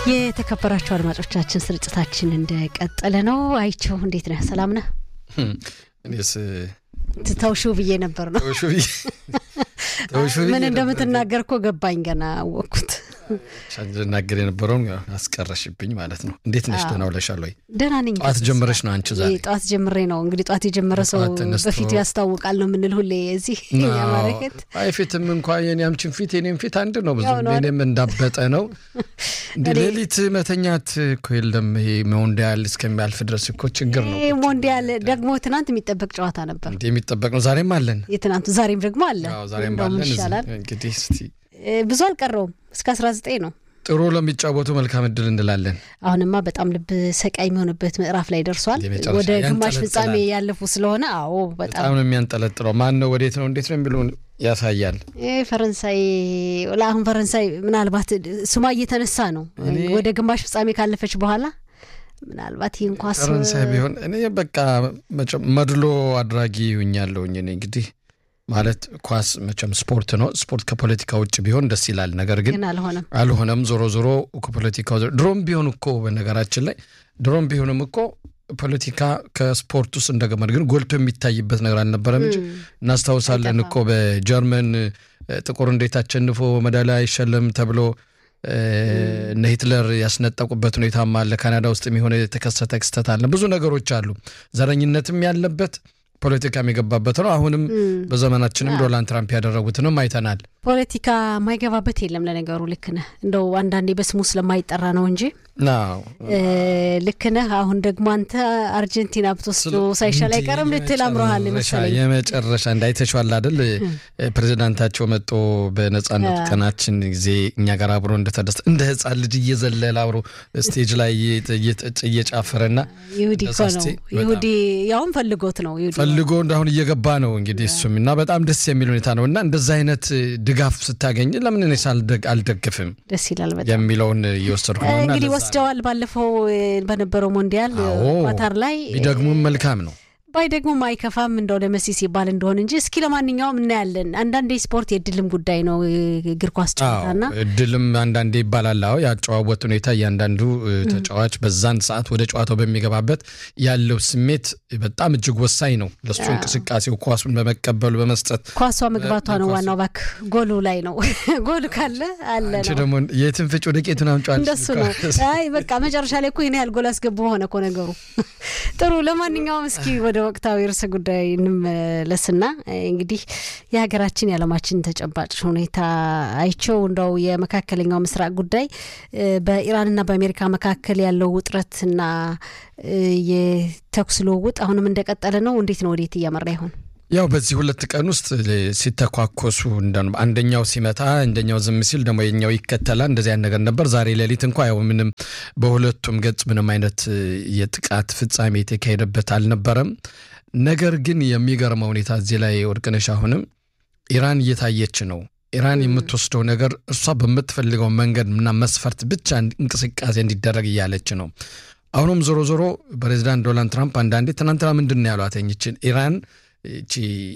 የተከበራችሁ አድማጮቻችን ስርጭታችን እንደቀጠለ ነው። አይቸው እንዴት ነህ? ሰላም ነህ? እኔስ ትተውሹ ብዬ ነበር ነው ተውሹ ብዬ ተውሹ ብዬ ምን ነበር። እንደምትናገር እኮ ገባኝ። ገና አወቅኩት። ልናገር የነበረውን ያው አስቀረሽብኝ ማለት ነው። እንዴት ነሽ? ደህና ውለሻል ወይ? ደህና ነኝ። ጠዋት ጀምረሽ ነው አንቺ ዛሬ? ጠዋት ጀምሬ ነው እንግዲህ። ጠዋት የጀመረ ሰው ጠዋት ተነስቶ- በፊቱ ያስታውቃል ነው የምንል ሁሌ እዚህ ያማረከት አይ ፊትም እንኳ የኔ አምችን ፊት የኔም ፊት አንድ ነው። ብዙ ያው ነው የኔም እንዳበጠ ነው። እንደ እኔ- ሌሊት መተኛት እኮ የለም። ይሄ ሞንዲያል እስከሚያልፍ ድረስ እኮ ችግር ነው። ይሄ ሞንዲያል ደግሞ ትናንት የሚጠበቅ ጨዋታ ነበር። እንዲህ የሚጠበቅ ነው። ዛሬም አለን። የትናንቱ ዛሬም ደግሞ አለ። አዎ ዛሬም እንደውም አለን። ይሻላል። እንግዲህ እስቲ እ፣ ብዙ አልቀረውም እስከ 19 ነው። ጥሩ ለሚጫወቱ መልካም እድል እንላለን። አሁንማ በጣም ልብ ሰቃይ የሚሆንበት ምዕራፍ ላይ ደርሷል። የመጨረሻ ወደ ግማሽ ያንጠለጥላል። ፍጻሜ ያለፉ ስለሆነ አዎ በጣም በጣም ነው የሚያንጠለጥለው። ማን ነው ወዴት ነው እንዴት ነው የሚለውን ያሳያል። ይህ ፈረንሳይ ለአሁን ፈረንሳይ ምናልባት ስሟ እየተነሳ ነው እኔ- ወደ ግማሽ ፍጻሜ ካለፈች በኋላ ምናልባት ይህን ኳስ ፈረንሳይ ቢሆን እኔ በቃ መቼም መድሎ አድራጊ ሁኛለሁኝ። እኔ እንግዲህ ማለት ኳስ መቼም ስፖርት ነው። ስፖርት ከፖለቲካ ውጭ ቢሆን ደስ ይላል። ነገር ግን ግን አልሆነም። አልሆነም። ዞሮ ዞሮ ከፖለቲካው ዘ- ድሮም ቢሆን እኮ በነገራችን ላይ ድሮም ቢሆንም እኮ ፖለቲካ ከስፖርት ውስጥ እንደገመድ ግን ጎልቶ የሚታይበት ነገር አልነበረም እንጂ እናስታውሳለን አይጠፋም። እኮ በጀርመን እ፣ ጥቁር እንዴት አሸንፎ ሜዳሊያ አይሸለም ተብሎ እ፣ እነ ሂትለር ያስነጠቁበት ሁኔታም አለ። ካናዳ ውስጥ የሚሆነ የተከሰተ ክስተት አለ። ብዙ ነገሮች አሉ። ዘረኝነትም ያለበት ፖለቲካም የገባበት ነው። አሁንም በዘመናችንም ዶናልድ ትራምፕ ያደረጉትንም አይተናል። ፖለቲካ የማይገባበት የለም። ለነገሩ ልክ ነህ። እንደው አንዳንዴ በስሙ ስለማይጠራ ነው እንጂ አዎ እ፣ ልክ ነህ። አሁን ደግሞ አንተ አርጀንቲና ብትወስዶ ሳይሻል አይቀርም ልትል አምሮሃል መሰለኝ። የመጨረሻ እንዳይተሸዋል አይደል? ፕሬዚዳንታቸው መጦ በነጻነት ቀናችን ጊዜ እኛ ጋር አብሮ እንደተደሰተ እንደ ህፃን ልጅ እየዘለለ አብሮ ስቴጅ ላይ እየ- እየ- እየጨፈረና ይሁዲ እኮ ነው። ደሳስቴ በጣም ይሁዲ ያውም ፈልጎት ነው። ይሁዲ ፈልጎ እንዳሁን እየገባ ነው እንግዲህ እሱም እና በጣም ደስ የሚል ሁኔታ ነው እና እንደዛ አይነት ድጋፍ ስታገኝ ለምን እኔ ሳልደግ- አልደግፍም ደስ ይላል በጣም። የሚለውን እየወሰድኩ ነው እና እንግዲህ ለዛ ነው። ወስደዋል። ባለፈው እ፣ በነበረው ሞንዲያል እ፣ አዎ። ኳታር ላይ ቢደግሙም መልካም ነው። ባይ ደግሞ አይከፋም እንደው ለመሲ ሲባል እንደሆን እንጂ እስኪ ለማንኛውም እናያለን። አንዳንዴ ስፖርት የድልም ጉዳይ ነው እ፣ እግር ኳስ ጨዋታና አዎ፣ እድልም አንዳንዴ ይባላል። አዎ ያጨዋወት ሁኔታ እያንዳንዱ እ፣ ተጫዋች በዛን ሰዓት ወደ ጨዋታው በሚገባበት ያለው ስሜት በጣም እጅግ ወሳኝ ነው ለሱ እንቅስቃሴው፣ ኳሱን በመቀበሉ በመስጠት። ኳሷ መግባቷ ነው ኳሱ- ዋናው። ባክ ጎሉ ላይ ነው ጎሉ ካለ አለ አንቺ ነው ደግሞ የትን ፍጭ ወደ ቄቱን አምጫዋል። እንደሱ ነው። አይ በቃ መጨረሻ ላይ እኮ ይህን ያህል ጎል አስገቡ ሆነ እኮ ነገሩ። ጥሩ። ለማንኛውም እስኪ ወደ ወቅታዊ ርዕሰ ጉዳይ እንመለስና እ፣ እንግዲህ የሀገራችን የዓለማችን ተጨባጭ ሁኔታ አይቸው እንደው የመካከለኛው ምስራቅ ጉዳይ እ፣ በኢራንና በአሜሪካ መካከል ያለው ውጥረትና እ፣ የተኩስ ልውውጥ አሁንም እንደቀጠለ ነው። እንዴት ነው? ወዴት እያመራ ይሆን? ያው በዚህ ሁለት ቀን ውስጥ ሲተኳኮሱ እንደ- አንደኛው ሲመታ አንደኛው ዝም ሲል ደግሞ የኛው ይከተላል። እንደዚያ ነገር ነበር። ዛሬ ሌሊት እንኳ ያው ምንም በሁለቱም ገጽ ምንም አይነት እ፣ የጥቃት ፍጻሜ የተካሄደበት አልነበረም። ነገር ግን የሚገርመው ሁኔታ እዚህ ላይ ወርቅነሽ አሁንም ኢራን እየታየች ነው። ኢራን የምትወስደው ነገር እሷ በምትፈልገው መንገድ እና መስፈርት ብቻ እንቅስቃሴ እንዲደረግ እያለች ነው። አሁንም ዞሮ ዞሮ ፕሬዚዳንት ዶናልድ ትራምፕ አንዳንዴ ትናንትና ምንድን ነው ያሏት ይችን ኢራን ይቺ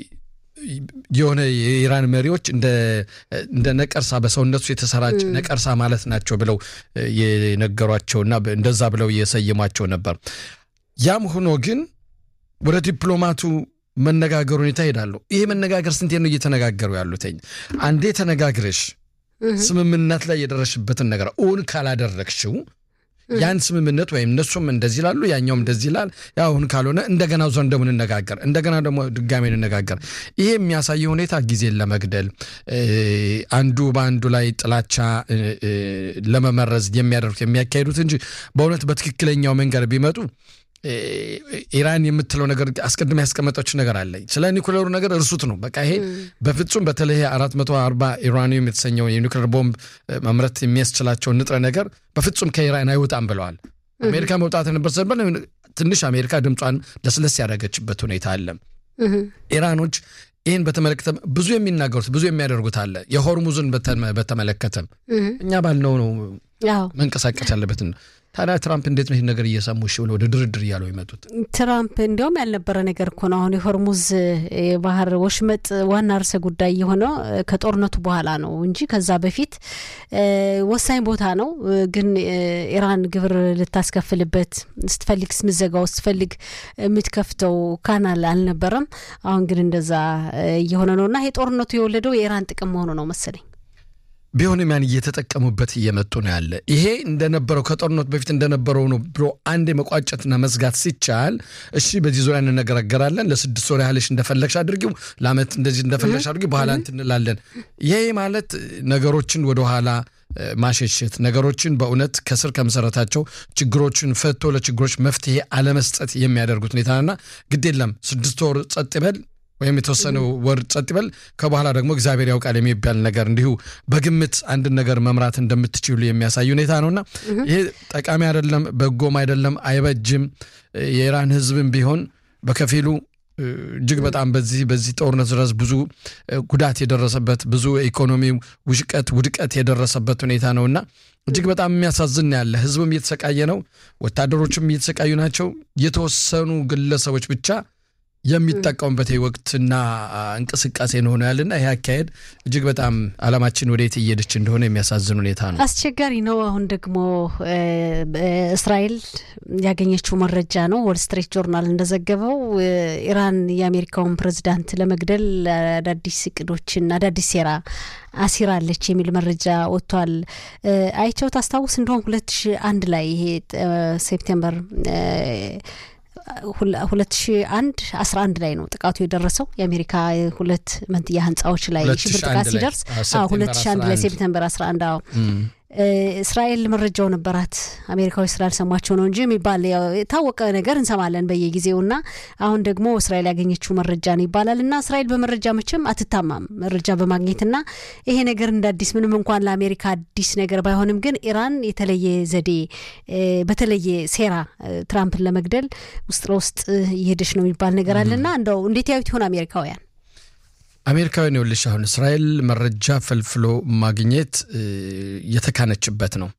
የሆነ የኢራን መሪዎች እንደ እንደ ነቀርሳ በሰውነቱ የተሰራጭ ነቀርሳ ማለት ናቸው ብለው የነገሯቸውና እንደዛ ብለው የሰየሟቸው ነበር። ያም ሆኖ ግን ወደ ዲፕሎማቱ መነጋገር ሁኔታ ይሄዳሉ። ይሄ መነጋገር ስንቴ ነው እየተነጋገሩ ያሉትኝ? አንዴ ተነጋግረሽ ስምምነት ላይ የደረሽበትን ነገር እውን ካላደረግሽው ያን ስምምነት ወይም እነሱም እንደዚህ ይላሉ፣ ያኛውም እንደዚህ ይላል። ያ አሁን ካልሆነ እንደገና ዞን ደግሞ እንነጋገር፣ እንደገና ደግሞ ድጋሜ እንነጋገር። ይሄ የሚያሳየው ሁኔታ ጊዜን ለመግደል እ፣ አንዱ በአንዱ ላይ ጥላቻ እ፣ እ፣ ለመመረዝ የሚያደርጉት የሚያካሂዱት እንጂ በእውነት በትክክለኛው መንገድ ቢመጡ እ፣ ኢራን የምትለው ነገር አስቀድማ ያስቀመጠች ነገር አለ። ስለ ኒኩሌሩ ነገር እርሱት ነው በቃ ይሄ በፍጹም በተለይ 440 ኢራኒየም የተሰኘው የኒውክሌር ቦምብ እ፣ ማምረት የሚያስችላቸውን ንጥረ ነገር በፍጹም ከኢራን አይወጣም ብለዋል። አሜሪካ መውጣት ነበር ሰበር ትንሽ አሜሪካ ድምጿን ለስለስ ያደረገችበት ሁኔታ አለ። ኢራኖች ይህን በተመለከተ ብዙ የሚናገሩት ብዙ የሚያደርጉት አለ። የሆርሙዝን በተመ- በተመለከተ እኛ ባልነው ነው አዎ መንቀሳቀስ ያለበትን ታዲያ ትራምፕ እንዴት ነው ይህን ነገር እየሰሙ እሺ ብለው ወደ ድርድር እያሉ የመጡት? ትራምፕ እንዲያውም ያልነበረ ነገር እኮ ነው። አሁን የሆርሙዝ የባህር ወሽመጥ ዋና ርዕሰ ጉዳይ የሆነው ከጦርነቱ በኋላ ነው እንጂ ከዛ በፊት ወሳኝ ቦታ ነው። ግን ኢራን ግብር ልታስከፍልበት ስትፈልግ ስምዘጋው ስትፈልግ የምትከፍተው ካናል አልነበረም። አሁን ግን እንደዛ እየሆነ ነው እና ይሄ ጦርነቱ የወለደው የኢራን ጥቅም መሆኑ ነው መሰለኝ። ቢሆንም ያን እየተጠቀሙበት እየመጡ ነው ያለ። ይሄ እንደነበረው ከጦርነቱ በፊት እንደነበረው ነው ብሎ አንዴ መቋጨትና መዝጋት ሲቻል፣ እሺ በዚህ ዙሪያ እንነጋገራለን፣ ለስድስት ወር ያህልሽ እንደፈለግሽ አድርጊው፣ ለአመት እንደዚህ እንደፈለግሽ አድርጊው፣ በኋላ እንትን እንላለን። ይሄ ማለት ነገሮችን ወደኋላ ማሸሸት ነገሮችን በእውነት ከስር ከመሰረታቸው ችግሮችን ፈቶ ለችግሮች መፍትሄ አለመስጠት የሚያደርጉት ሁኔታና ግድ የለም ስድስት ወር ጸጥ ይበል ወይም የተወሰነ ወር ጸጥ ይበል ከበኋላ ደግሞ እግዚአብሔር ያውቃል የሚባል ነገር እንዲሁ በግምት አንድን ነገር መምራት እንደምትችሉ የሚያሳይ ሁኔታ ነውና ይሄ ጠቃሚ አይደለም፣ በጎም አይደለም፣ አይበጅም። የኢራን ሕዝብም ቢሆን በከፊሉ እጅግ በጣም በዚህ በዚህ ጦርነት ድረስ ብዙ ጉዳት የደረሰበት ብዙ የኢኮኖሚ ውሽቀት ውድቀት የደረሰበት ሁኔታ ነውና እጅግ በጣም የሚያሳዝን ያለ ህዝብም እየተሰቃየ ነው። ወታደሮችም እየተሰቃዩ ናቸው። የተወሰኑ ግለሰቦች ብቻ የሚጠቀሙበት ወቅትና እንቅስቃሴ እንደሆነ ያለና ይህ አካሄድ እጅግ በጣም ዓለማችን ወዴት እየሄደች እንደሆነ የሚያሳዝን ሁኔታ ነው። አስቸጋሪ ነው። አሁን ደግሞ እስራኤል ያገኘችው መረጃ ነው። ወል ስትሪት ጆርናል እንደዘገበው ኢራን የአሜሪካውን ፕሬዚዳንት ለመግደል አዳዲስ እቅዶችን አዳዲስ ሴራ አሲራለች የሚል መረጃ ወጥቷል። አይቸው ታስታውስ እንደሆን ሁለት ሺ አንድ ላይ ይሄ ሴፕቴምበር ሁለት ሺ አንድ አስራ አንድ ላይ ነው ጥቃቱ የደረሰው የአሜሪካ ሁለት መንትያ ህንጻዎች ላይ ሽብር ጥቃት ሲደርስ ሁለት ሺ አንድ ላይ ሴፕተምበር አስራ አንድ አዎ እስራኤል መረጃው ነበራት። አሜሪካዊ ስላልሰማቸው ነው እንጂ የሚባል የታወቀ ነገር እንሰማለን በየጊዜው እና አሁን ደግሞ እስራኤል ያገኘችው መረጃ ነው ይባላል እና እስራኤል በመረጃ መቼም አትታማም መረጃ በማግኘትና ይሄ ነገር እንደ አዲስ ምንም እንኳን ለአሜሪካ አዲስ ነገር ባይሆንም ግን ኢራን የተለየ ዘዴ በተለየ ሴራ ትራምፕን ለመግደል ውስጥ ለውስጥ እየሄደች ነው የሚባል ነገር አለና እንደው እንዴት ያዩት ይሆን አሜሪካውያን? አሜሪካውያን ይኸውልሽ አሁን እስራኤል መረጃ ፈልፍሎ ማግኘት የተካነችበት ነው።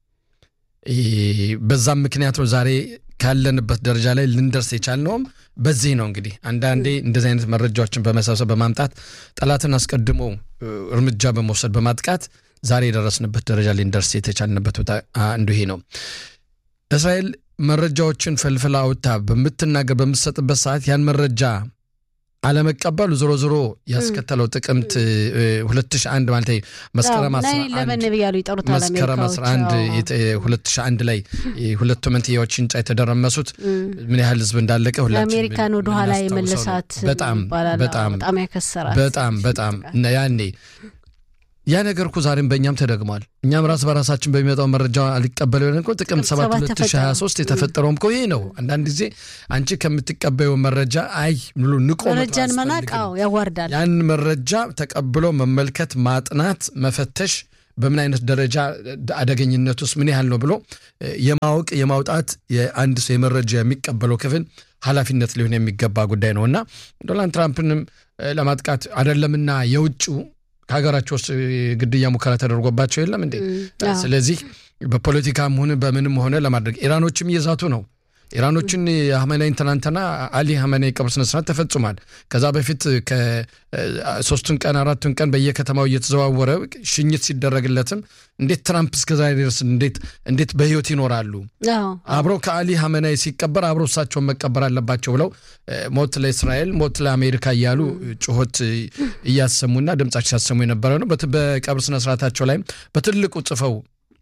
በዛም ምክንያት ነው ዛሬ ካለንበት ደረጃ ላይ ልንደርስ የቻልነውም በዚህ ነው። እንግዲህ አንዳንዴ እንደዚህ አይነት መረጃዎችን በመሰብሰብ በማምጣት ጠላትን አስቀድሞ እርምጃ በመውሰድ በማጥቃት ዛሬ የደረስንበት ደረጃ ልንደርስ የተቻልንበት አንዱ ይሄ ነው። እስራኤል መረጃዎችን ፈልፍላ አውጥታ በምትናገር በምትሰጥበት ሰዓት ያን መረጃ አለመቀበሉ ዞሮ ዞሮ ያስከተለው ጥቅምት 2001 ማለት መስከረም 11 መስከረም 11 2001 ላይ ሁለቱ መንትያዎች ህንጻ የተደረመሱት ምን ያህል ህዝብ እንዳለቀ ሁላችን አሜሪካን ወደኋላ የመለሳት በጣም በጣም በጣም ያከሰራት በጣም በጣም ያኔ ያ ነገር እኮ ዛሬም በእኛም ተደግሟል። እኛም ራስ በራሳችን በሚመጣው መረጃ አልቀበል ሆነ እኮ ጥቅምት 7 2023 የተፈጠረውም እኮ ይሄ ነው። አንዳንድ ጊዜ አንቺ ከምትቀበየው መረጃ አይ ብሎ ንቆ መረጃን መናቅ ያዋርዳል። ያን መረጃ ተቀብሎ መመልከት፣ ማጥናት፣ መፈተሽ በምን አይነት ደረጃ አደገኝነት ውስጥ ምን ያህል ነው ብሎ የማወቅ የማውጣት የአንድ ሰው የመረጃ የሚቀበለው ክፍል ኃላፊነት ሊሆን የሚገባ ጉዳይ ነው እና ዶናልድ ትራምፕንም ለማጥቃት አይደለምና የውጭው ከሀገራቸው ውስጥ ግድያ ሙከራ ተደርጎባቸው የለም እንዴ? ስለዚህ በፖለቲካም ሆነ በምንም ሆነ ለማድረግ ኢራኖችም እየዛቱ ነው። ኢራኖችን የሀመናይን ትናንትና አሊ ሀመናይ ቀብር ስነስርዓት ተፈጽሟል። ከዛ በፊት ከሶስቱን ቀን አራቱን ቀን በየከተማው እየተዘዋወረ ሽኝት ሲደረግለትም እንዴት ትራምፕ እስከዛ ድረስ እንዴት በህይወት ይኖራሉ? አብረው ከአሊ ሀመናይ ሲቀበር አብረው እሳቸውን መቀበር አለባቸው ብለው ሞት ለእስራኤል ሞት ለአሜሪካ እያሉ ጩኸት እያሰሙና ድምጻቸው ሲያሰሙ የነበረ ነው። በቀብር ስነስርዓታቸው ላይም በትልቁ ጽፈው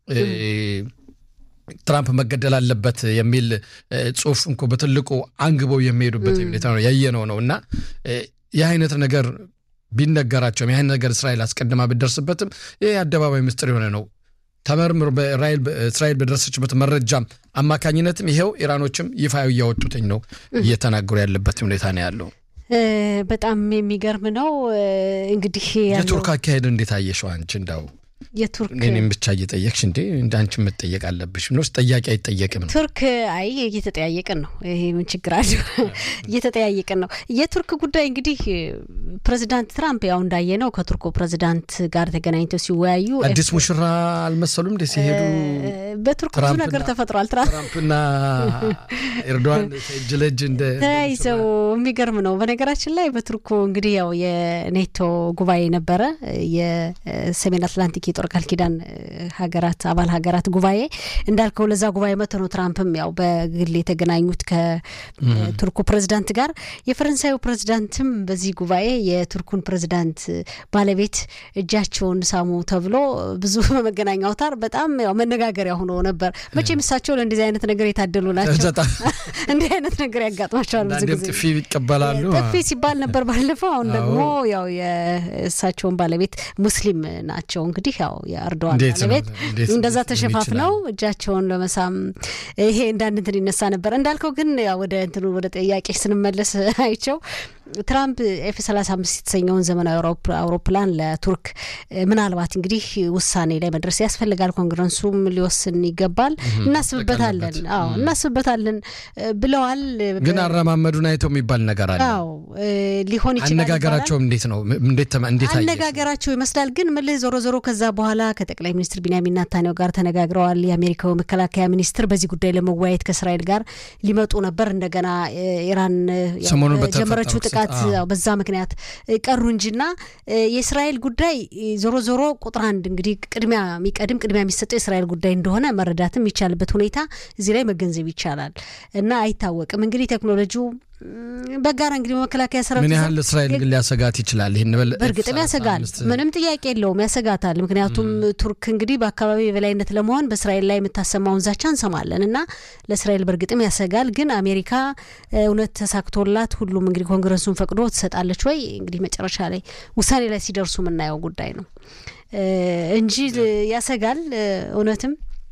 ትራምፕ መገደል አለበት የሚል ጽሁፍ እንኮ በትልቁ አንግበው የሚሄዱበት ሁኔታ ነው ያየነው ነው እና ይህ አይነት ነገር ቢነገራቸውም ይህ ነገር እስራኤል አስቀድማ ብደርስበትም ይህ የአደባባይ ምስጢር የሆነ ነው። ተመርምሮ እስራኤል በደረሰችበት መረጃ አማካኝነትም ይኸው ኢራኖችም ይፋ እያወጡትኝ ነው እየተናገሩ ያለበት ሁኔታ ነው ያለው። በጣም የሚገርም ነው። እንግዲህ የቱርክ አካሄድ እንዴት አየሸው አንቺ? እንዳው የቱርክ እኔም ብቻ እየጠየቅሽ እንዴ እንደ አንቺ መጠየቅ አለብሽ ምኖስ ጠያቂ አይጠየቅም ነው ቱርክ አይ እየተጠያየቅን ነው። ይሄ ምን ችግር አለው? እየተጠያየቅን ነው። የቱርክ ጉዳይ እንግዲህ ፕሬዚዳንት ትራምፕ ያው እንዳየ ነው ከቱርኩ ፕሬዚዳንት ጋር ተገናኝተው ሲወያዩ አዲስ ሙሽራ አልመሰሉም እንደ ሲሄዱ በቱርክ ብዙ ነገር ተፈጥሯል። ትራምፕና ኤርዶዋን እጅ ለእጅ እንደ ተያይዘው የሚገርም ነው። በነገራችን ላይ በቱርኩ እንግዲህ ያው የኔቶ ጉባኤ ነበረ የሰሜን አትላንቲክ የጦር ቃል ኪዳን ሀገራት አባል ሀገራት ጉባኤ እንዳልከው ለዛ ጉባኤ መጥቶ ነው ትራምፕም ያው በግል የተገናኙት ከቱርኩ ፕሬዚዳንት ጋር። የፈረንሳዩ ፕሬዚዳንትም በዚህ ጉባኤ የቱርኩን ፕሬዚዳንት ባለቤት እጃቸውን ሳሙ ተብሎ ብዙ በመገናኛ አውታር በጣም ያው መነጋገሪያ ሆኖ ነበር። መቼም እሳቸው ለእንደዚህ አይነት ነገር የታደሉ ናቸው። እንዲህ አይነት ነገር ያጋጥማቸዋል ብዙ ጊዜ ጥፊ ይቀበላሉ። ጥፊ ሲባል ነበር ባለፈው። አሁን ደግሞ ያው የእሳቸውን ባለቤት ሙስሊም ናቸው እንግዲህ ያው የእርዶዋን ባለቤት እንደዛ ተሸፋፍነው እጃቸውን ለመሳም ይሄ እንዳንድ እንትን ይነሳ ነበር እንዳልከው። ግን ወደ እንትኑ ወደ ጥያቄ ስንመለስ አይቸው ትራምፕ ኤፍ ሰላሳ አምስት የተሰኘውን ዘመናዊ አውሮፕላን ለቱርክ ምናልባት እንግዲህ ውሳኔ ላይ መድረስ ያስፈልጋል፣ ኮንግረሱም ሊወስን ይገባል፣ እናስብበታለን፣ አዎ እናስብበታለን ብለዋል። ግን አረማመዱን አይተው የሚባል ነገር አለ። አዎ ሊሆን ይችላል። አነጋገራቸውም እንዴት ነው? እንዴት አነጋገራቸው ይመስላል። ግን ምልህ ዞሮ ዞሮ ከዛ በኋላ ከጠቅላይ ሚኒስትር ቢንያሚን ኔታንያሁ ጋር ተነጋግረዋል። የአሜሪካው መከላከያ ሚኒስትር በዚህ ጉዳይ ለመወያየት ከእስራኤል ጋር ሊመጡ ነበር። እንደገና ኢራን ጀመረችው ጥቃት በዛ ምክንያት ቀሩ እንጂና የእስራኤል ጉዳይ ዞሮ ዞሮ ቁጥር አንድ እንግዲህ ቅድሚያ የሚቀድም ቅድሚያ የሚሰጠው የእስራኤል ጉዳይ እንደሆነ መረዳትም የሚቻልበት ሁኔታ እዚህ ላይ መገንዘብ ይቻላል እና አይታወቅም እንግዲህ ቴክኖሎጂው በጋራ እንግዲህ በመከላከያ ሰራዊት ምን ያህል እስራኤል ግን ሊያሰጋት ይችላል? ይህን በእርግጥም ያሰጋል፣ ምንም ጥያቄ የለውም ያሰጋታል። ምክንያቱም ቱርክ እንግዲህ በአካባቢ የበላይነት ለመሆን በእስራኤል ላይ የምታሰማውን ዛቻ እንሰማለን እና ለእስራኤል በእርግጥም ያሰጋል። ግን አሜሪካ እውነት ተሳክቶላት ሁሉም እንግዲህ ኮንግረሱን ፈቅዶ ትሰጣለች ወይ እንግዲህ መጨረሻ ላይ ውሳኔ ላይ ሲደርሱ የምናየው ጉዳይ ነው እንጂ ያሰጋል እውነትም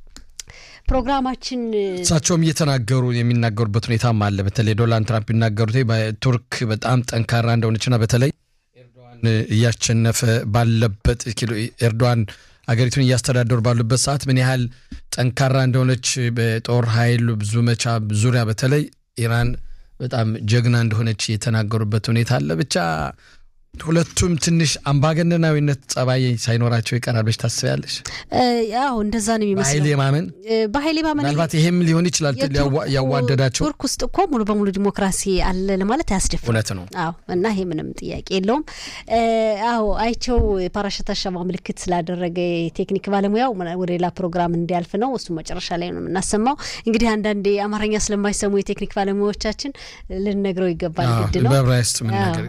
ፕሮግራማችን እሳቸውም እየተናገሩ የሚናገሩበት ሁኔታም አለ። በተለይ ዶናልድ ትራምፕ የሚናገሩት ቱርክ በጣም ጠንካራ እንደሆነችና በተለይ ኤርዶዋን እያሸነፈ ባለበት ኤርዶዋን አገሪቱን እያስተዳደሩ ባሉበት ሰዓት ምን ያህል ጠንካራ እንደሆነች በጦር ኃይል ብዙ መቻ ዙሪያ በተለይ ኢራን በጣም ጀግና እንደሆነች የተናገሩበት ሁኔታ አለ። ብቻ ሁለቱም ትንሽ አምባገነናዊነት ጸባይ ሳይኖራቸው ይቀራል ብለሽ ታስቢያለሽ? ያው እንደዛ ነው የሚመስለው። በኃይል የማመን በኃይል የማመን ምናልባት ይሄም ሊሆን ይችላል ያዋደዳቸው። ቱርክ ውስጥ እኮ ሙሉ በሙሉ ዲሞክራሲ አለ ለማለት አያስደፍርም። እውነት ነው። አዎ እና ይሄ ምንም ጥያቄ የለውም። አዎ አይቸው የፓራሸት አሻማ ምልክት ስላደረገ የቴክኒክ ባለሙያው ወደ ሌላ ፕሮግራም እንዲያልፍ ነው። እሱ መጨረሻ ላይ ነው የምናሰማው። እንግዲህ አንዳንዴ አማርኛ ስለማይሰሙ የቴክኒክ ባለሙያዎቻችን ልንነግረው ይገባል። ግድ ነው በዕብራይስጥ ምን ነገር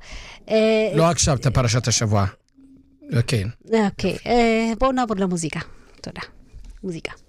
לא עכשיו את פרשת השבוע. כן. אוקיי. בואו נעבור למוזיקה. תודה. מוזיקה.